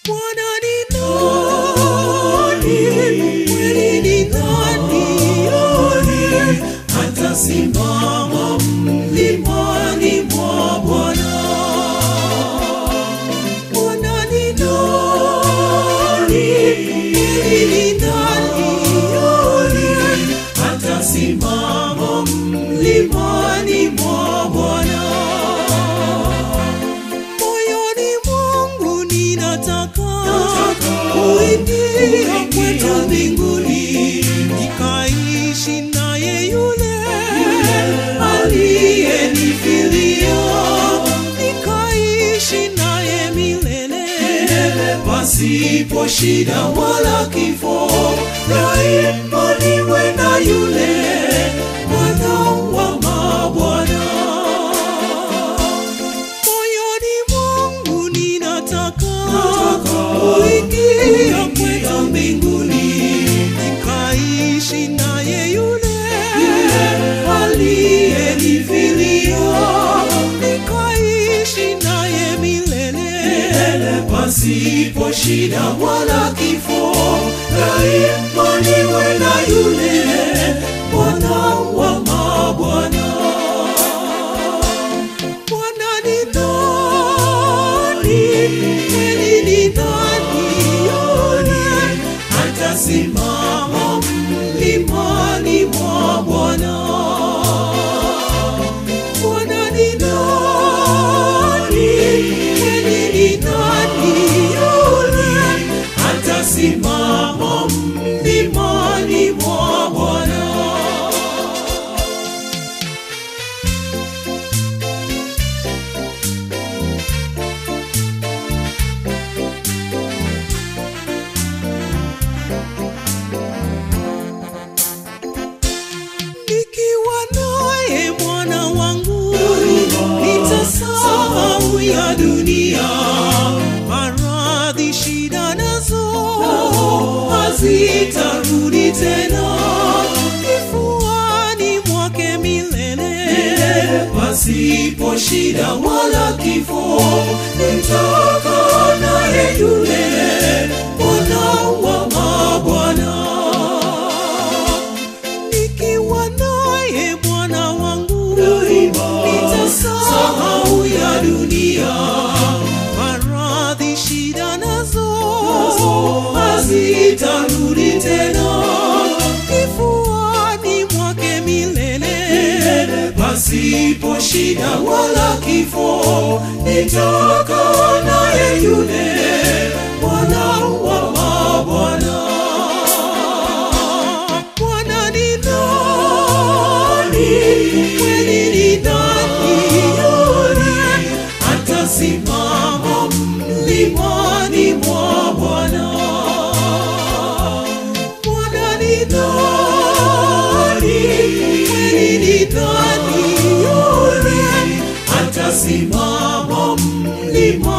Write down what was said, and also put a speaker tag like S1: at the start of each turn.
S1: Bwana ni nani? Kweli ni nani? Atasimama mlimani mwa Bwana. Bwana ni nani? Kweli ni nani? Atasimama mlimani mwa Bwana. Moyoni mwangu ninataka kuingia kwetu mbinguni, nikaishi naye yule aliyenifilia, nikaishi naye milele pasipo shida wala kifo, daima niwe na yule Bwana wa mabwana moyoni mwangu ninataka kuingia kwetu mbinguni, nikaishi naye yule aliyenifilia, nikaishi naye milele pasipo shida wala kifo, daima niwe na yule Bwana wa mabwana. Bwana ni nani? Kweli ni nani? Yule atasimama mlimani mwa Bwana. Bwana ni nani? Kweli ni nani? Yule atasimama mlimani mwa Bwana. nikiwa naye Bwana wangu nitasahau ya dunia, maradhi, shida nazo hazitarudi tena, kifuani mwake milele, pasipo shida wala kifo, nitakaa naye yule Bwana wa mabwana nikiwa naye Bwana wangu nitasahau ya dunia, maradhi, shida nazo hazitarudi tena, kifuani mwake milele, pasipo shida wala kifo, nitakaa naye yule Bwana wa mabwana. Bwana ni nani? Kweli ni nani? Yule atasimama mlimani mwa Bwana. Bwana ni nani? Kweli ni nani? Yule atasimama mlimani